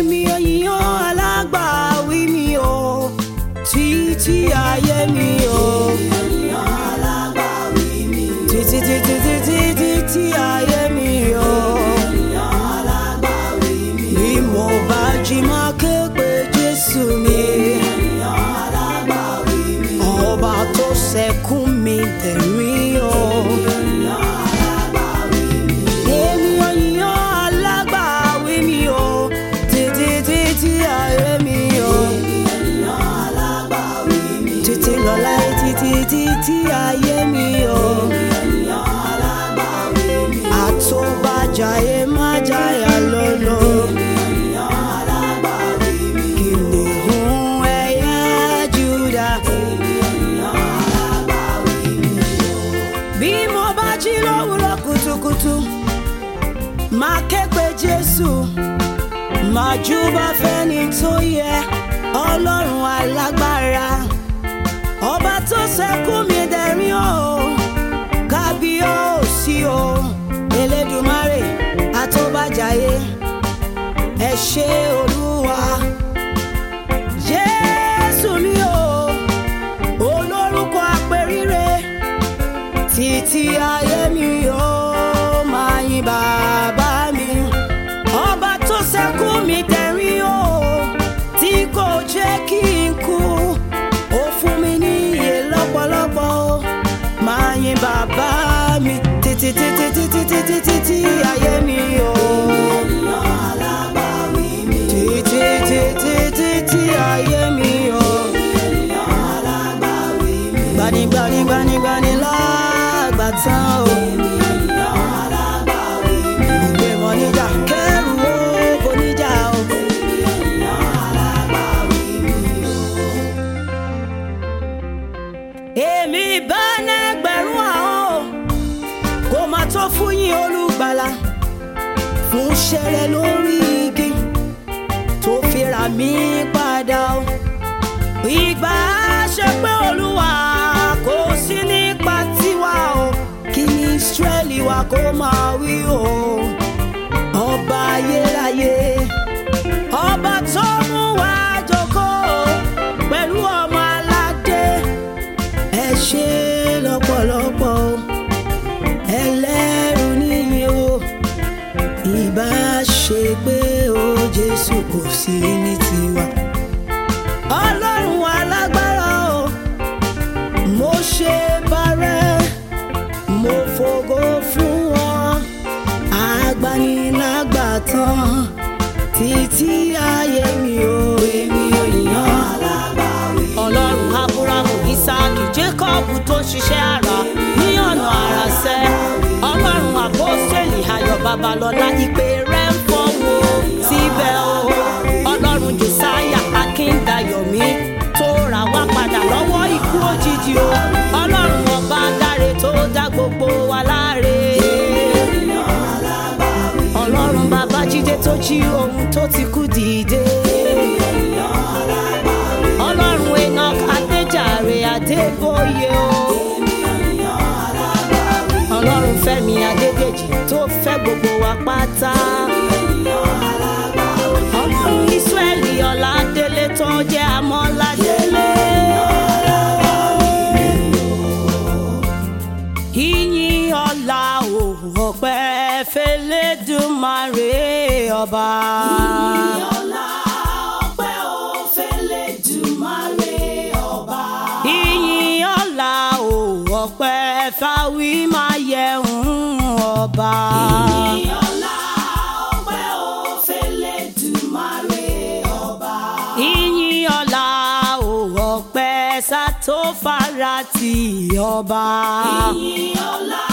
èmi òyìnbó alágbàwí mi o títí ayé mi o. títí títí títí títí ayé mi o. bí mo bá jí máa ké pe jésù mi. ọba tó ṣẹkún mi tẹ̀mí o. èmi òyìnbó alágbàwí mi o títí títí ayé mi o. títí lọ́la títí títí ayé mi o. àtúbàjáyé má jáyà lọ́lọ́. kìnìún ẹ̀yà Júdà. bí mo bá jí lówùúrọ̀ kùtùkùtù máa ké pe Jésù máa júbà fẹ́ni tó yẹ Ọlọ́run alágbára ọba tó ṣẹ́kù mi dẹ̀rín o kábíyèsí o Elédùmarè àtọ́bàjáyé ẹ ṣé Olúwa Jésù mi o olórúkọ àpèrire títí ayé mi yóò máa yin bàbá mi ọba tó ṣẹ́kù mi tẹ̀rín o tí kò jẹ́ kí n kú ó fún mi ní iye lọ́pọ̀lọpọ̀ o máa yin bàbá mi títí títí títí títí títí ayé mi o. títí títí títí ayé mi o. gbanigbani gbanigbani lágbàtàn o. ògbé wọn níjà kẹrù ó kò níjà o. èmi bá nẹgbẹ̀rún àwọn kó máa tó fún yín olùgbàlà fún ṣẹlẹ̀ lórí igi tó fi rà mí padà o. ìgbà ṣe pé olúwa kò sí nípa tiwa o kí ni Ísírẹ́lì wa kó máa wí o. ọba ayérayé ọba tó mú wa jókòó pẹ̀lú ọmọ aládé ẹ ṣé lọ́pọ̀lọpọ̀ o ẹlẹ́rù níyìn o ìbá ṣe pé o Jésù kò sí ní tiwa. Ọlọ́run alágbára o mo ṣe bàrẹ́ mo fògo fún wọn agbanilágbàtàn títí ayé mi o èmi ò yàn ọlọ́run abrahamu isaki jacob tó ṣiṣẹ́ ara ní ọ̀nà àrà sẹ́ ọlọ́run àpọ́sẹ̀lì ayọ̀ babalọ́lá ìpè rẹ̀ ń fọwọ́ síbẹ̀ o ọlọ́run josiah akíndayọ̀mí tó rà wá padà lọ́wọ́ ikú òjijì o ọlọ́run ọba dáre tó dá gbogbo wa láre ọlọ́run babájídé tó jí ohun tó ti kú dìde ọlọ́run enoch adéjàre adébóyè o ọlọ́run fẹ́mi adédèjì tó fẹ́ gbogbo wa pátá ọlọ́run israẹli ọládélé tó jẹ́ amọ́ládélé. ìyìn ọlá o ọpẹ́ fẹ́lẹ́dùmarè ọba. ìyìn ọlá ọpẹ́ o fẹ́lẹ́dùmarè ọba. ìyìn ọlá o ọpẹ́ fáwí máa yẹ̀hún ọba. ìyìn ọlá ọpẹ́ o fẹ́lẹ́dùmarè ọba. ìyìn ọlá o ọpẹ́ sátó fara ti ọba. ìyìn ọlá